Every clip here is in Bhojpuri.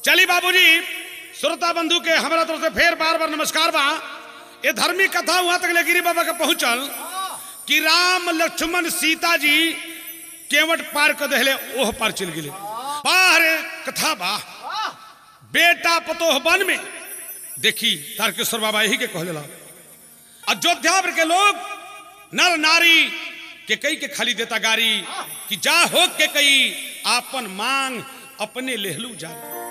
चली बाबूजी श्रोता बंधु के हमारा तरफ से फेर बार बार नमस्कार बा ये धर्मी कथा वहां तक ले गिरी बाबा के पहुंचल कि राम लक्ष्मण सीता जी केवट पार कर दहले ओह पार चल गेले बाहर कथा बा बेटा पतोह वन में देखी तारकेश्वर बाबा यही के कहले अयोध्या भर के लोग नर नारी के कई के खाली देता गारी कि जा हो के कई आपन मांग अपने लेहलू जा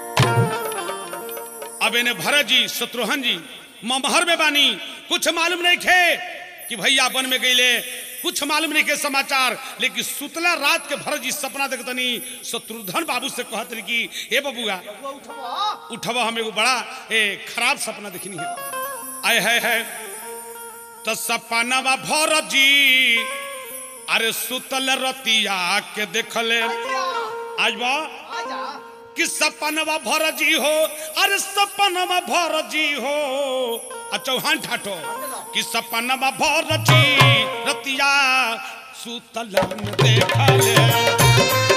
अब इन्हें भरत जी शत्रुघ्न जी ममहर में बानी कुछ मालूम नहीं खे कि भैया वन में गईले कुछ मालूम नहीं के समाचार लेकिन सुतला रात के भरत जी सपना देखतनी शत्रुघ्न बाबू से कहत रही कि हे बबुआ उठब हम एगो बड़ा ए, खराब सपना देखनी है आए है है तो सपना भरत जी अरे सुतल रतिया के देखले आज बा कि सपनवा भर जी हो अरे सपनवा भर जी हो आ चौहान ठाठो कि सपनवा भर जी रतिया सुतल देखले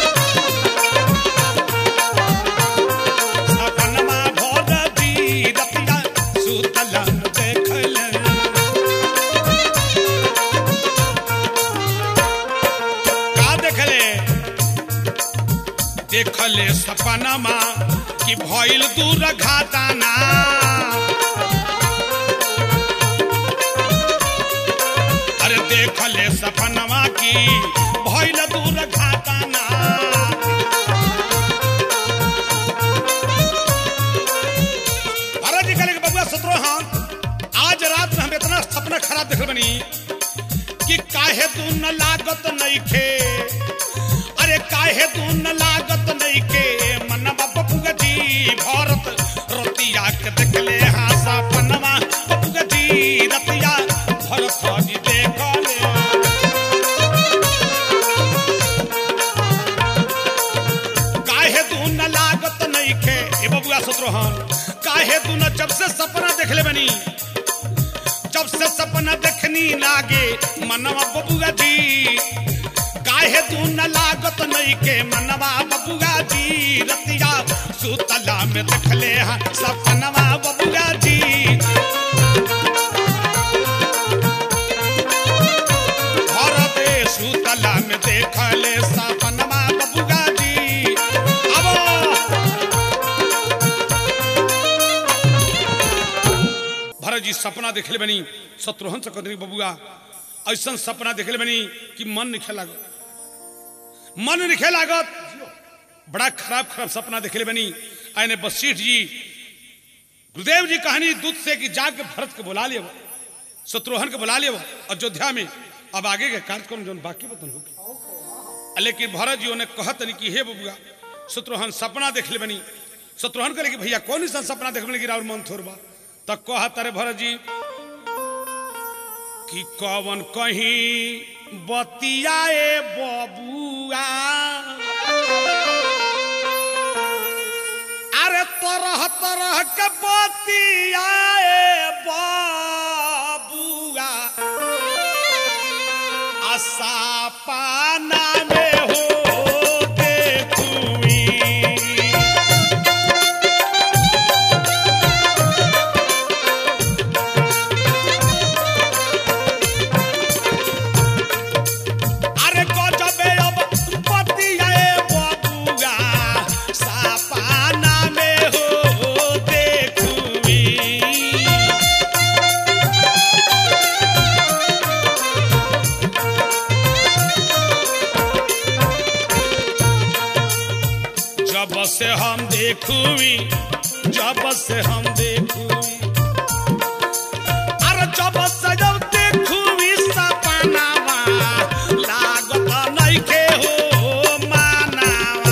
सपनवा भर जी रतिया सुतल देखले का देखले देखले सपनमा कि भइल दूर घाटाना अरे देखले सपनमा कि भइल दूर घाटाना महाराज जी कहले कि बबुआ शत्रुघ्न आज रात में हम इतना सपना खराब देख बनी कि काहे तू न लागत नइखे अरे काहे तू न लागत नइखे मनवा बबुआ जी भरत रतिया के देखले हाँ सपनवा बबुआ जी रतिया भरत जी देखले काहे तू न लागत नइखे ए बबुआ शत्रुघ्न काहे तू न जब से सपना देखले बनी जब से सपना देखनी लागे मनवा बबुआ जी काहे तू न लागत नहीं के मनवा बबुआ जी रतिया सुतला में देखले हा सपनवा बबुआ जी भरते सुतला में देखले सपनवा बबुआ जी अब भरत जी सपना देखले बनी शत्रुघ्न से कहते बबुआ ऐसा सपना देखले बनी कि मन निखे लागत मन निखे लागत बड़ा खराब खराब सपना देखले बनी आने वशिष्ठ जी गुरुदेव जी कहानी दूत से कि जाके भरत के बुला लिया शत्रुघ्न के बुला लिया अयोध्या में अब आगे के कार्यक्रम जो बाकी बतन होगी लेकिन भरत जी उन्हें कहत नहीं कि हे बबुआ शत्रुघ्न सपना देख ले बनी शत्रुघ्न कहले कि भैया कौन सा सपना देख ले कि राउर मन थोर बा तब कहत रे भरत जी कि कवन कहीं बतियाए बबुआ अरे तरह तरह के बतियाए बबुआ आशा पाना में हो देखुई अरे गजबे अब बतियाए बबुआ सापाना में हो देखुई जब से हम देखुई जब से हम देखुई अरे जब से जब देखुई सपनावा लागत नइखे हो मानावा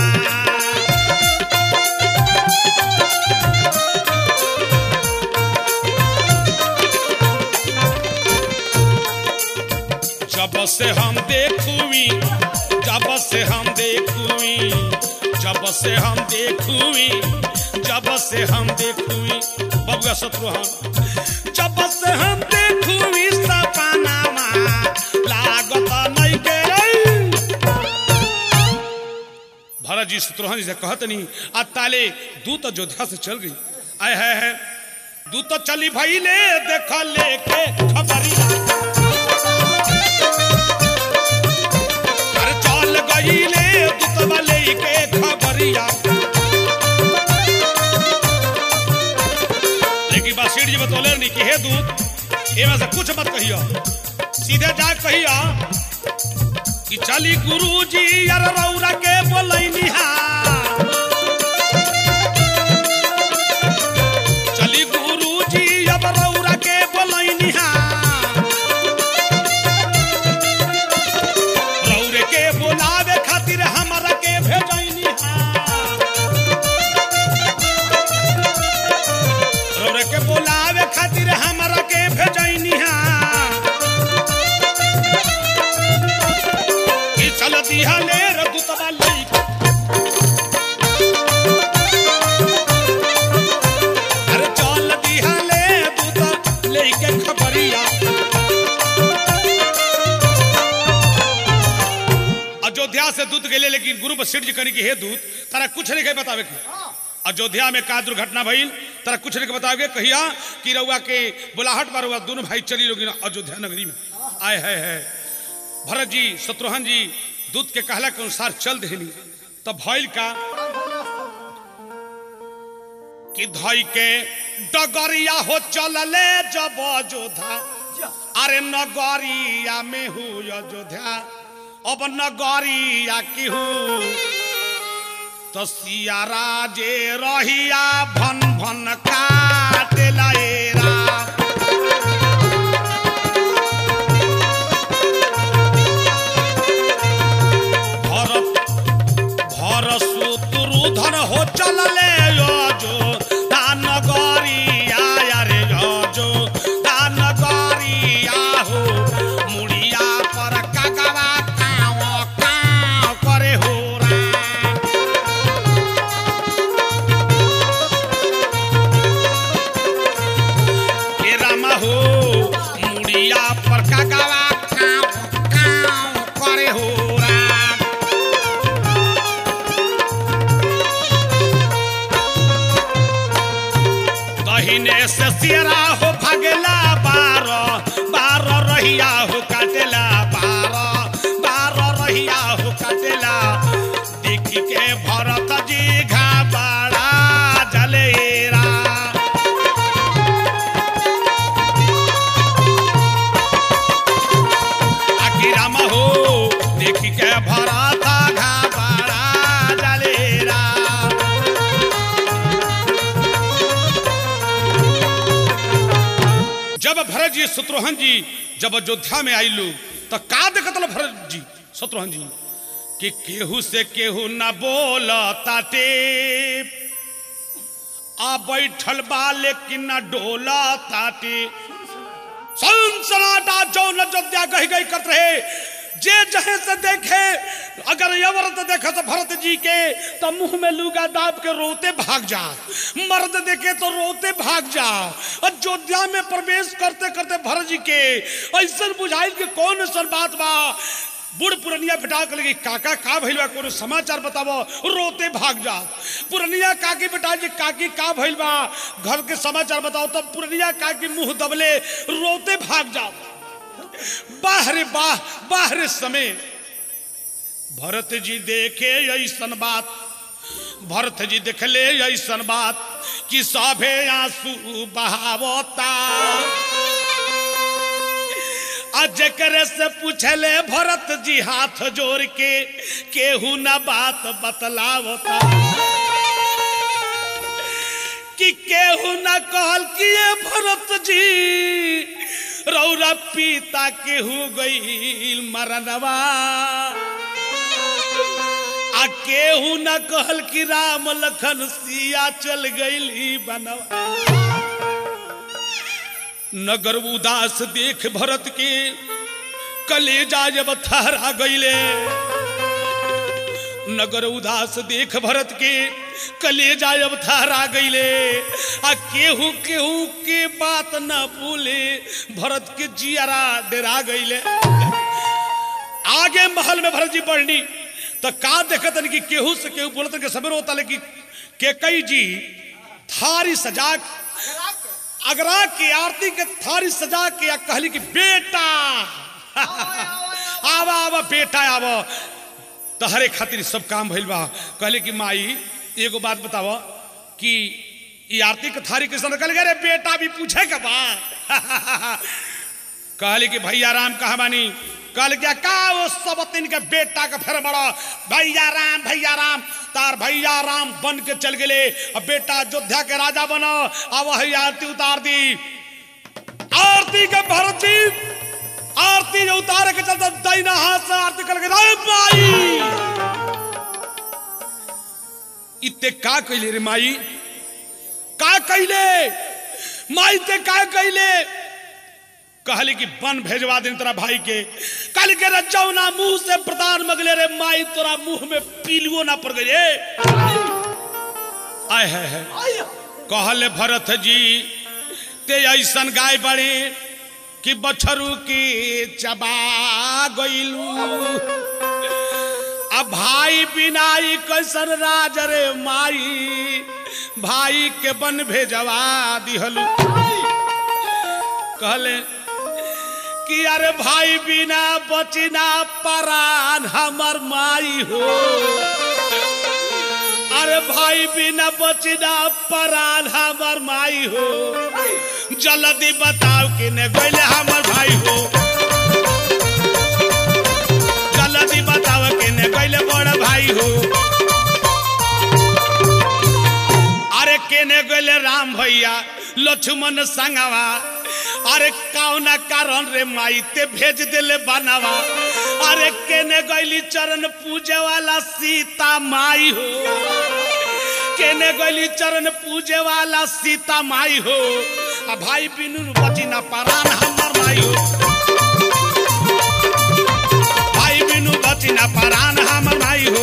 जब से हम देखुई जब से हम देखुई जब से हम देखुई जब से हम देखुई बबुआ शत्रुघ्न जब से हम देखुई सपनावा लागत नहीं के भरत जी शत्रुघ्न जी से कहत नहीं आ ताले दूत अयोध्या से चल गई आय है है दूत चली भाई ले देखा लेके खबरिया अरे चल गई ले दूत लेके खबरिया लेकिन बासीर जी बतौले नहीं कि हे दूत एमे से कुछ मत कहियो सीधे जा कहियो कि चली गुरु जी यार रौरा के बोलैनी हा चली गुरु जी अब रौरा के बोलैनी हा रौरे के बोलावे खातिर हमरा के भेजैनी हा रौरे के बोलावे खातिर हमरा के भेजैनी हा कि चल दिया ले रे दूतवा लई अरे चल दिया ले दूत लेके खबरिया अयोध्या से दूत गेले लेकिन गुरु बसिर जी करी कि हे दूत तारा कुछ नहीं कहे बतावे के अयोध्या में का दुर्घटना भइल तारा कुछ नहीं के बतावे कहिया कि रउआ के बुलाहट पर रउआ दोनों भाई चली लोगी अयोध्या नगरी में आए है है भरत जी शत्रुघ्न जी दूत के कहला के अनुसार चल देनी तब भइल का कि धई के डगरिया हो चलले जब अयोध्या अरे नगरिया में हु अयोध्या अब नगरिया की हूँ तो सिया राजे रहिया भन भन काट लएरा भरत भर सुतुरुधन हो चलले जो दान गरिया रे जो दान गरिया हो मुड़िया पर कागवा काव काव करे हो रा हे रामा हो मुड़िया पर कागवा काव काव करे हो राम दहिने से सियरा हो भगला बार बार रहिया हो काटेला बार बार रहिया हो काटेला देखी के भरत जी घाबड़ा जलेरा आखी राम हो देखी के भरत घाबड़ा जलेरा जब भरत जी शत्रुघ्न जी जब अयोध्या में आई लोग तो का देखत लो भरत जी शत्रुघ्न जी कि केहू से केहू न बोल ताटे आ बैठल बा लेकिन न डोला ताटे सनसनाटा जौन अयोध्या गही गई करत रहे जे जहे से देखे अगर यवरत देखे तो भरत जी के तो मुंह में लुगा दाब के रोते भाग जा मर्द देखे तो रोते भाग जा अयोध्या में प्रवेश करते करते भरत जी के ऐसा बुझाइल कि कौन ऐसा बात बा बूढ़ पुरनिया बेटा के लगी काका का भइल बा कोनो समाचार बतावो रोते भाग जा पुरनिया काकी बेटा जी काकी का भइल बा घर के समाचार बताओ तब पुरनिया काकी मुंह दबले रोते भाग जा बाहरे बाह बाहरे समय भरत जी देखे ऐसन बात भरत जी देखले ऐसन बात कि सभे आंसू बहावता आ जकरे से पूछले भरत जी हाथ जोड़ के केहू ना बात बतलावता कि केहू ना कहल कि ये भरत जी रौरा पीता केहू गईल मरनवा आ केहू न कहल कि राम लखन सिया चल गईल बनवा नगर उदास देख भरत के कलेजा जब थहरा गईले नगर उदास देख भरत के कलेजा जब थहरा गईले आ केहू केहू के बात न बोले भरत के जियारा डरा गईले आगे महल में भरत जी बढ़नी तो का देखतन कि केहू से केहू बोलतन के सवेर होता लेकिन केकई जी थारी सजा अगरा की आरती के थारी सजा के या कहली कि बेटा आवा आवा बेटा आवा तहरे खातिर सब काम भइल बा कहले कि माई एगो बात बताव कि ई आरती के थारी कैसन कहले रे बेटा भी पूछे के बा कहले कि भैया राम कहा बानी कहल क्या का वो सब तीन के बेटा का फिर बड़ा भैया राम भैया राम तार भैया राम बन के चल गए अब बेटा अयोध्या के राजा बनो अब वही आरती उतार दी आरती के भरत जी आरती जो उतारे के चलते दाहिना हाथ से आरती करके रे माई इते का कइले रे माई का कइले माई ते का कइले कहले कि बन भेजवा दे तोरा भाई के कल के रजौना मुंह से प्रधान मगले रे माई तोरा मुंह में पीलुओ ना पड़ गए आय है, है। कहले भरत जी ते ऐसन गाय बड़े कि बछरू की चबा गईलू अब भाई बिनाई कैसन राज रे माई भाई के बन भेजवा दिहलू कहले कि अरे भाई बिना बचिना परान हमर माई हो अरे भाई बिना बचिना परान हमर माई हो जल्दी बताओ कि ने गइले हमर भाई हो जल्दी बताओ कि ने गइले बड़ भाई हो अरे केने गइले राम भैया लक्ष्मण संगवा अरे कौना कारण रे माई ते भेज दिले बनावा अरे केने गइली चरण पूजे वाला सीता माई हो केने गइली चरण पूजे वाला सीता माई हो आ भाई बिनु बची ना परान हमर माई हो भाई बिनु बची ना परान हमर माई हो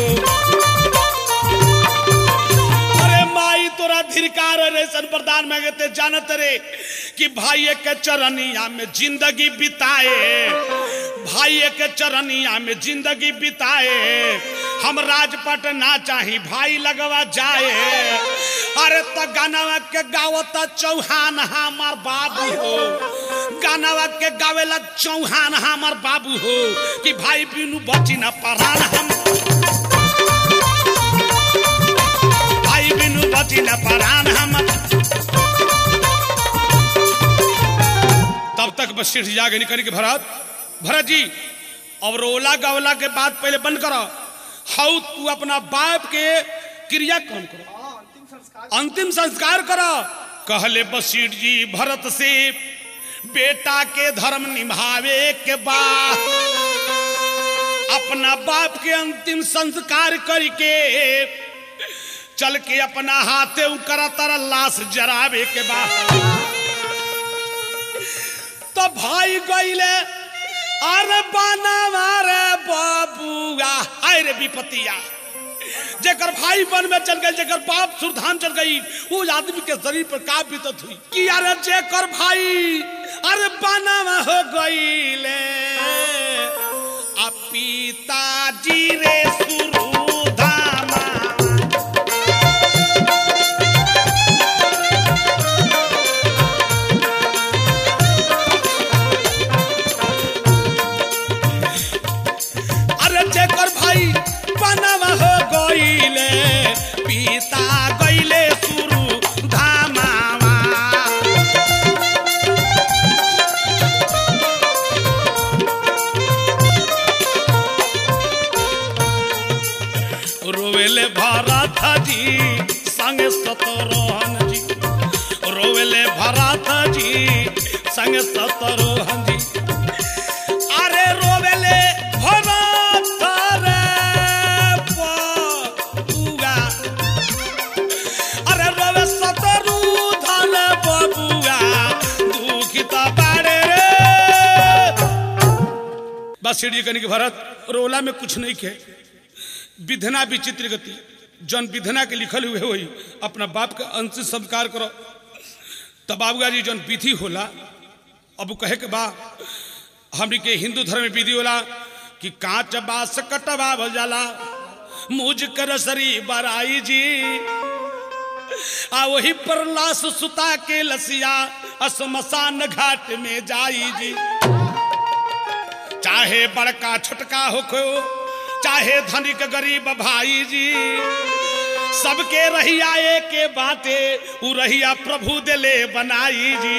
अरे माई तोरा धिरकार रेशन प्रदान में गए जानत रे कि भाई के चरनिया में जिंदगी बिताए भाई के चरनिया में जिंदगी बिताए हम राजपट ना चाही भाई लगवा जाए अरे तो गानवा के गावत चौहान हमार बाबू हो गानवा के गावेला चौहान हमार बाबू हो कि भाई बिनु बची ना परान हम भाई बिनु बची न परान हम तब तक बस सिर जागे निकल के भरत भरत जी अब रोला गवला के बाद पहले बंद करो हाउ तू अपना बाप के क्रिया कौन करो अंतिम संस्कार करो कहले बशीर जी भरत से बेटा के धर्म निभावे के बाद अपना बाप के अंतिम संस्कार करके चल के अपना हाथे करा तारा लाश जरावे के बाद तो भाई गईले अरे बनावा रे बाबूआ आय रे विपतिया जेकर भाई वन में चल गए जेकर बाप सुरधाम चल गई उस आदमी के शरीर पर का बीतत हुई कि अरे जेकर भाई अरे बनावा हो गईले आ पिताजी रे सुरधामा अरे जेकर भाई बनवा हो गईले पिता गईले सुरु धामावा रोवेले भरत जी संगे सतरोहन जी रोवेले भरत जी संगे सतरोहन जी अरे रोवेले भरत रे बबुआ अरे रोवे सतरु धन बबुआ दुखित बाड़े रे बस सीढ़ी कनी के भरत रोला में कुछ नहीं के विधना विचित्र गति जौन विधना के लिखल हुए होई अपना बाप के अंतिम संस्कार करो तब बाबूगा जी जौन विधि होला अब उ कहे के बा हमनी के हिंदू धर्म में विधि होला कि कांच बास कटवा जाला मुझ कर सरी बराई जी आ वही पर लाश सुता के लसिया असमसान घाट में जाई जी चाहे बड़का छोटका हो खो चाहे धनिक गरीब भाई जी सबके रहिया के बाते उ रहिया प्रभु दिले बनाई जी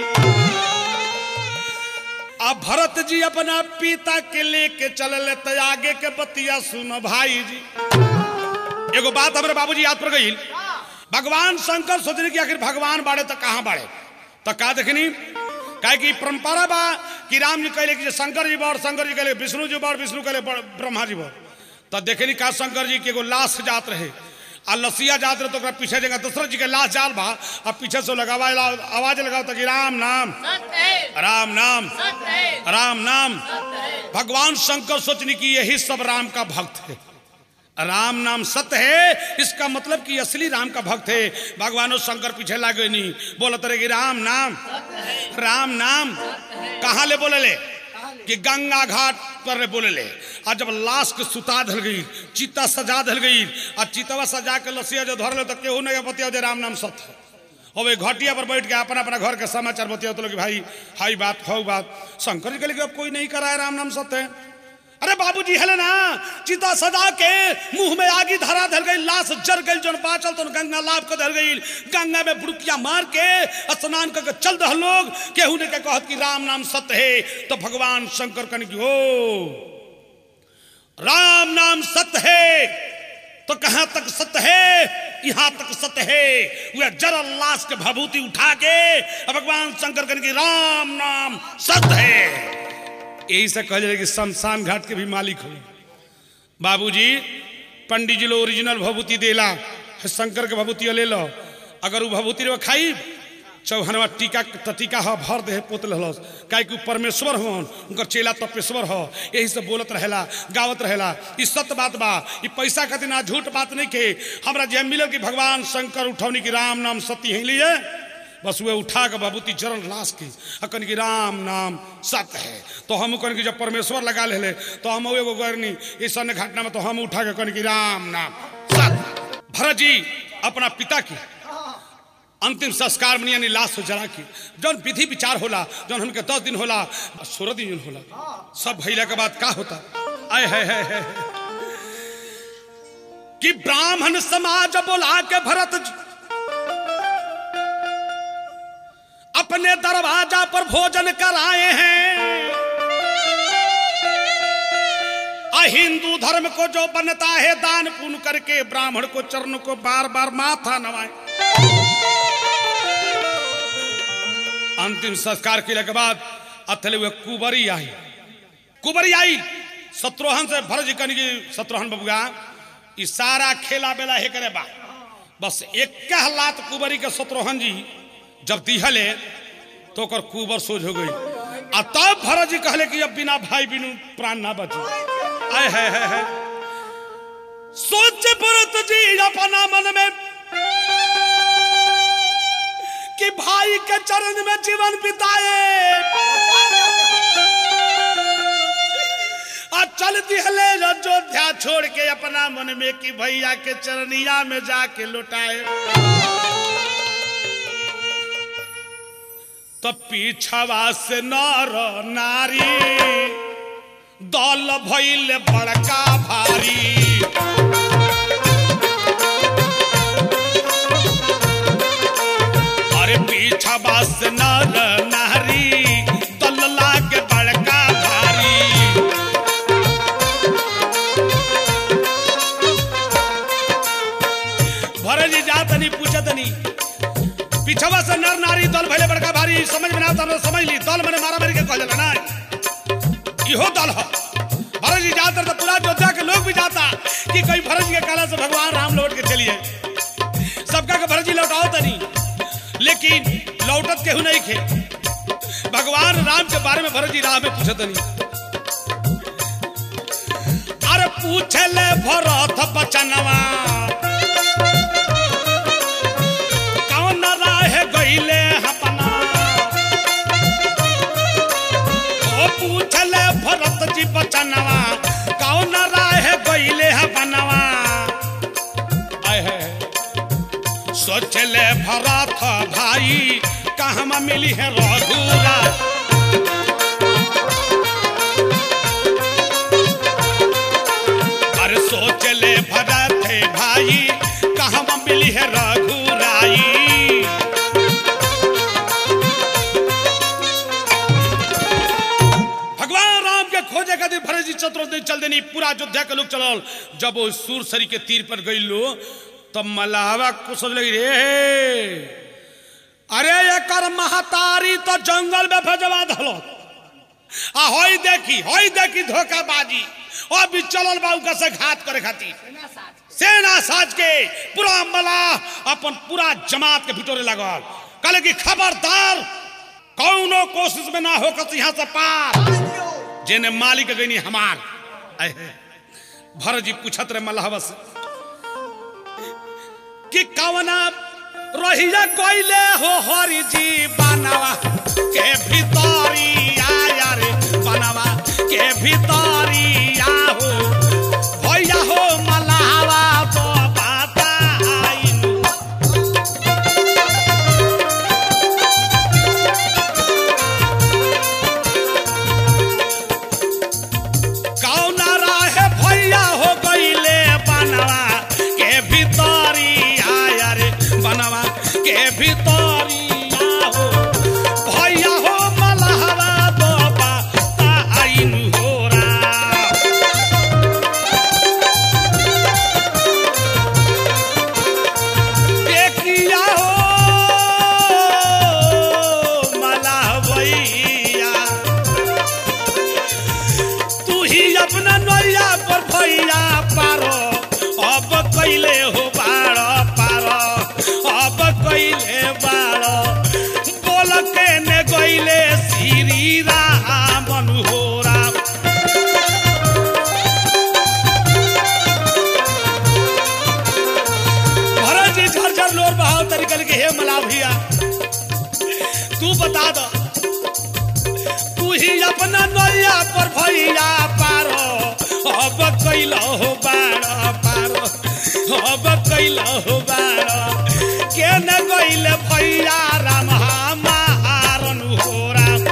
अब भरत जी अपना पिता के लेके चलले तो आगे के बतिया सुनो भाई जी एगो बात हमारे बाबूजी याद पड़ गई भगवान शंकर सोचने की आखिर भगवान बाड़े तो कहाँ बाड़े तो का देखनी काहे कि परंपरा बा कि राम जी कहले कि शंकर जी बड़ शंकर जी कहले विष्णु जी बड़ विष्णु कहले बड़ ब्रह्मा जी बड़ तो देखनी का शंकर जी के एगो लाश जात रहे आ लसिया जात रहे तो ओकरा पीछे जगह दशरथ जी के लाश जाल बा आ पीछे से लोग आवाज आवाज लगाओ तो कि राम नाम सत्य है राम नाम सत्य है राम नाम सत्य है भगवान शंकर सोचने की यही सब राम का भक्त है राम नाम सत्य है इसका मतलब कि असली राम का भक्त है भगवानो शंकर पीछे लागे नहीं बोलत रहे कि राम नाम राम नाम कहाँ ले बोले ले कि गंगा घाट पर ले बोले ले और जब लाश के सुता धल गई चिता सजा धल गई और चितवा सजा के लसिया जो धर ले तो केहू नहीं बतिया जे राम नाम सत्य है और वे घटिया पर बैठ के अपना अपना घर के समाचार बतिया तो कि भाई हाई बात खाऊ बात शंकर जी के लिए अब कोई नहीं कराया राम नाम सत्य है अरे बाबूजी हले ना चिता सजा के मुंह में आगी धरा धर गई लाश जर गई जन बाचल तो गंगा लाभ के धर गई गंगा में बुड़किया मार के स्नान करके चल दह लोग केहू ने के कहत कि राम नाम सत्य है तो भगवान शंकर कन की हो राम नाम सत्य है तो कहां तक सत्य है यहां तक सत्य है वह जरा लाश के भभूति उठा के और भगवान शंकर कन की राम नाम सत्य है यही से कह जाए कि शमशान घाट के भी मालिक हो बाबूजी पंडित जी लो ओरिजिनल भभूति देला शंकर के भभूति ले लो अगर वो भभूति रे खाई चौहनवा टीका त टीका ह भर दे पोतल हलस काहे कि उ परमेश्वर हवन उनकर चेला तपेश्वर ह यही से बोलत रहेला गावत रहेला ई सत्य बात बा ई पैसा खातिर ना झूठ बात नहीं के हमरा जे मिलल कि भगवान शंकर उठौनी की राम नाम सत्य ही लिए बस वे उठा के बाबूती चरण लाश की आ कन की राम नाम सत्य है तो हम कन की जब परमेश्वर लगा ले तो हम एगो गरनी इस अन्य घटना में तो हम उठा के कन की राम नाम सत्य भरत जी अपना पिता की अंतिम संस्कार में यानी लाश जला के जौन विधि विचार होला जौन हमके दस दिन होला सोलह दिन होला सब भैला के बाद का होता आय है, है, है, है। कि ब्राह्मण समाज बोला के भरत जी अपने दरवाजा पर भोजन कराए हैं आ हिंदू धर्म को जो बनता है दान पुण्य करके ब्राह्मण को चरण को बार बार माथा नवाए अंतिम संस्कार के के बाद अथले हुए कुबरी आई कुबरी आई शत्रुहन से भरज कन की शत्रुहन बबुआ ई सारा खेला बेला हे करे बा बस एक लात कुबरी के शत्रुहन जी जब दिहले तो ओकर कुबर सोझ हो गई आ तब भरत जी कहले कि अब बिना भाई बिनु प्राण ना बची आय है, है, है। सोच भरत जी अपना मन में कि भाई के चरण में जीवन बिताए आ चल दिहले अयोध्या छोड़ के अपना मन में कि भैया के चरनिया में जाके लुटाए तो पीछवा से नर नारी दल भइल बड़का भारी अरे पीछवा से नर नारी दल लागे बड़का भारी भरत जी जात नहीं पूछत नहीं पिछवा से नर नारी दल भले बड़का भारी समझ में ना आता तो समझ ली दल मैंने मारा मारी के कह जाला ना इहो दल हो भरत जी जाते तो पूरा अयोध्या के लोग भी जाता कि कोई भरत जी के काला से भगवान राम लौट के चलिए सबका के भरत जी लौटाओ तनी लेकिन लौटत केहू नहीं खे भगवान राम के बारे में भरत जी राह में पूछत नहीं अरे पूछे ले भरत बचनवा कौन राह गईले अपना ओ पूछले भरत जी बचनवा कौन राह गईले अपनवा आय है सोचले भरत भाई कहवा मिली है रघुरा अरे सोच ले भरत भाई कहवा मिली है रघुराई भगवान राम के खोजे खातिर भरत जी चतुर्थ चल देनी पूरा अयोध्या के लोग चलल जब वो सूरसरी के तीर पर गई लो तब मलाहवा को सोच लगी रे अरे एकर महतारी तो जंगल में भेजवा दलो आ होई देखी होई देखी धोखाबाजी और भी चलल बाबू का से घात करे खातिर सेना साज के पूरा मलाह अपन पूरा जमात के भिटोरे लगल कहले कि खबरदार कौनो कोशिश में ना होकर यहाँ से पार जेने मालिक गईनी हमार अहे, भरत जी पूछत रहे मल्लाहवा से कि कवना रहिया कोइले हो हरि जी बनवा के भितरी आया रे बनवा के भितरी हो भैया हो मल्लाहवा तो बताइनु कौना राहे भैया हो गईले बनवा के भीतरी आया रे बनवा के भीतरी हो भैया हो मलहवा बाबा आइन हो रा देखिया हो मलहवैया तू ही अपना नैया पर भैया पारो अब कैले हो बारो पारो अब कैले बारो बोल के ने गईले श्री राम हो राम भरत जी झरझर लोर बहाव तरीकल के हे मला भैया तू बता दो तू ही अपना नैया पर भैया पारो अब कैल हो बारो पारो अब कैल हो बारो के न गइल भैया राम हमारन हो राम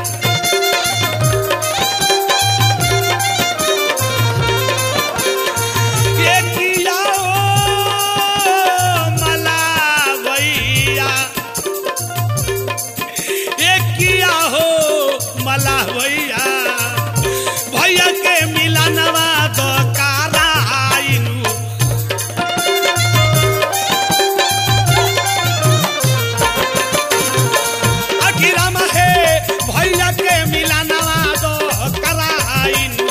ये किया हो मला भैया एक किया हो मला भैया भैया के मिलनवा दो काराइनु अखिराम हे भैया के मिलनवा दो कराइनु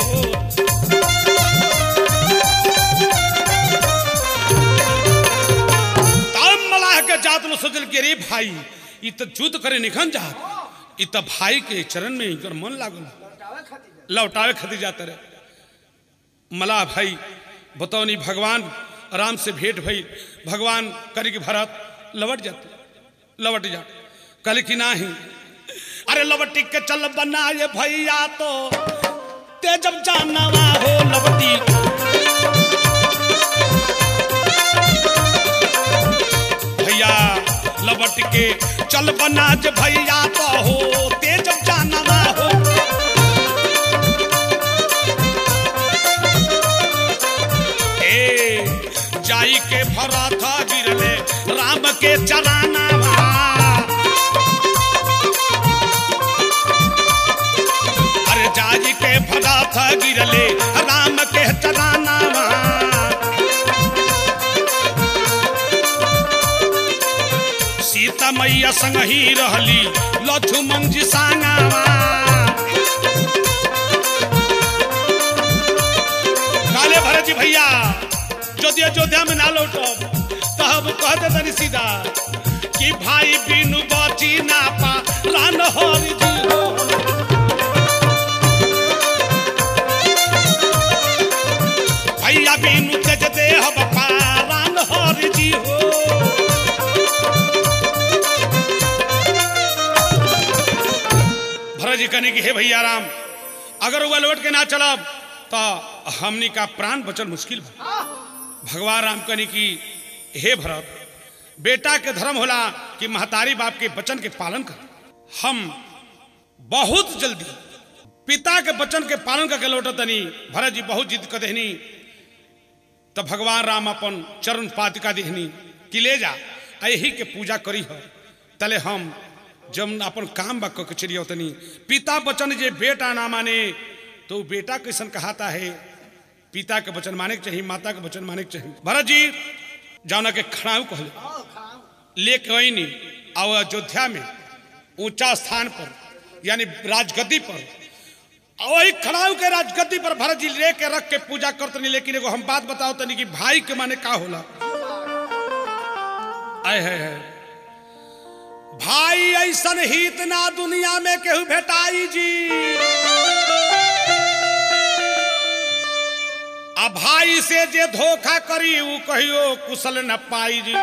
तब मलाह के जात लो सोचल के रे भाई ई त युद्ध करे निखन जात ई त भाई के चरण में इनकर मन लागल लौटावे खातिर जाते रहे मलाह भाई बतौनी भगवान राम से भेंट भई भगवान करे कि भरत लौट जाते लौट जा कहले कि नाही अरे लवटी के चल बना ये भैया तो ते जब जानवा हो लवटी भैया लबट के चल बना जे भैया तो हो ते जब जानवा हो ए जाई के भरत गिरले राम के चराना अरे जाई के भरत गिरले राम के चराना सीता मैया संग ही रहली लक्ष्मण जी सांगावा काले भरत जी भैया जोधिया जोधिया में ना लौटो तब कहते तनी सीधा कि भाई बिनु बची ना पा रान हरि जी हो भैया बिनु तेज देह बपा रान हरि जी हो भरत जी कहने की हे भैया राम अगर वह लौट के ना चलब तो हमनी का प्राण बचल मुश्किल बा भगवान राम कहने की हे भरत बेटा के धर्म होला कि महतारी बाप के वचन के पालन कर हम बहुत जल्दी पिता के वचन के पालन करके लौटतनी भरत जी बहुत जिद कर देहनी तब भगवान राम अपन चरण पातिका दिहनी कि ले जा आ यही के पूजा करी हो तले हम जब अपन काम बा के चली तनी पिता वचन जे बेटा ना माने तो उ बेटा कैसन कहाता है पिता के वचन माने के चाहिए माता के वचन माने के चाहिए भरत जी जौना के खड़ाऊ कहले लेके अनी और अयोध्या में ऊंचा स्थान पर यानी राजगद्दी पर और वही खड़ाऊ के राजगद्दी पर भरत जी लेके रख के पूजा करतनी लेकिन एगो हम बात बताओ तनी कि भाई के माने का होला आय है, है। भाई ऐसन हित ना दुनिया में केहू भेटाई जी आ भाई से जे धोखा करी उ कहियो कुशल न पाई जी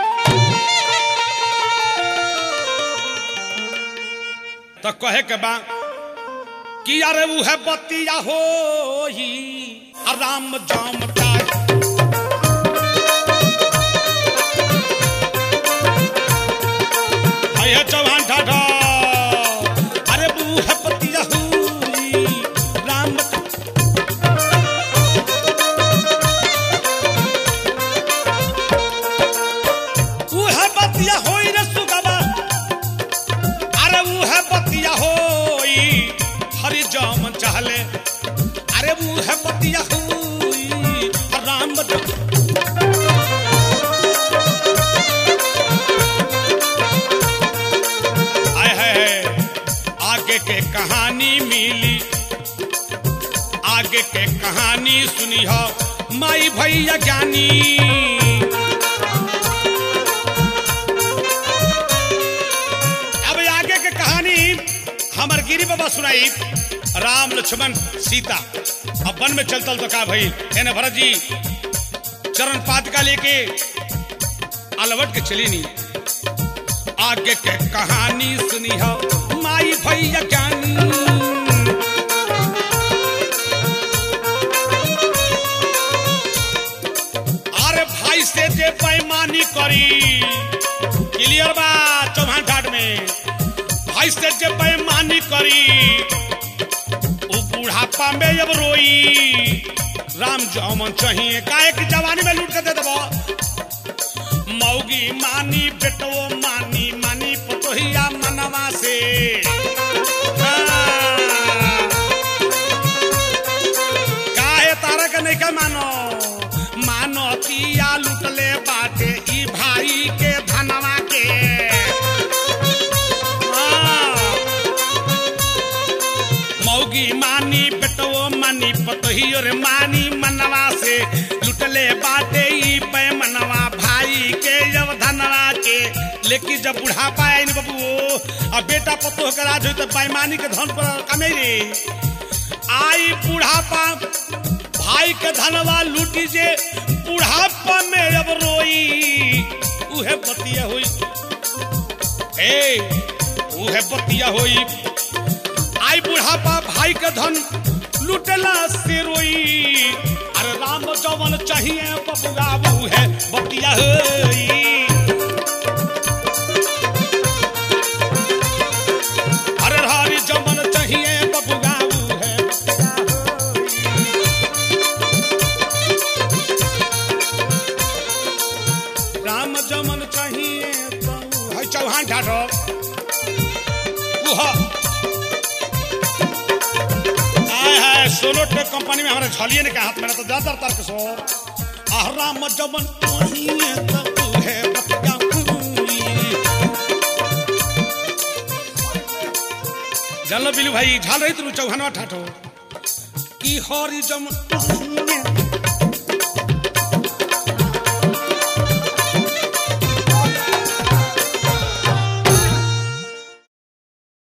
तो कहे के बा कि अरे उ है बतिया हो ही राम जाम तार है चौहान ठाठा अरे बू है पतिया हुई राम ऊ है बतिया होई रे सुगबा अरे ऊ है बतिया होई हरि जाम चाहले अरे ऊ है बतिया हुई राम जाम आय है आगे के कहानी मिली आगे के कहानी सुनी हो माई भैया ज्ञानी अब आगे के कहानी हमर गिरी बाबा सुनाई राम लक्ष्मण सीता अब वन में चलतल तो का भई एने भरत जी चरण पातिका लेके अलवट के चली नी आगे के कहानी सुनी हो माई भैया ज्ञानी अरे भाई से जे बेईमानी करी क्लियर बा चौहान घाट में भाई से जे बेईमानी करी उ बुढ़ापा में अब रोई राम जमन चाहिए काहे की जवानी में लूट के दे देबो मौगी मानी बेटो मानी मानी पतोहिया मनवा से हाँ। काहे तारा के नहीं के मानो मानो तिया लुटले बाटे ई भाई के धनवा के हाँ। मौगी मानी बेटो मानी पतोहियो रे मानी मनवा से लुटले बाटे ई पैमनवा भाई के जब धनवा के लेकिन जब बुढ़ापा आई न बबू अब बेटा पतो के राज होई तो बेईमानी के धन पर कमे रे आई बुढ़ापा भाई के धनवा लूटी जे बुढ़ापा में अब रोई उहे बतिया हुई ए उहे बतिया हुई आई बुढ़ापा भाई के धन लुटला से रोई अरे राम जवन चाहिए बबुआ वो है बतिया होई अरे हरी जवन चाहिए बबुआ वो है बतिया होई। राम जमन चाहिए बबुआ- है चौहान ठाठो उहा आय हाय सोलो टेक कंपनी में हमारे झलिए ने के हाथ में ना तो ज्यादा तर्क सो आहरा मजबन पहिए तब तू है बतिया हुई जान लो बिलू भाई झाल रही तू चौहानवा ठाठो की हरी जम पहिए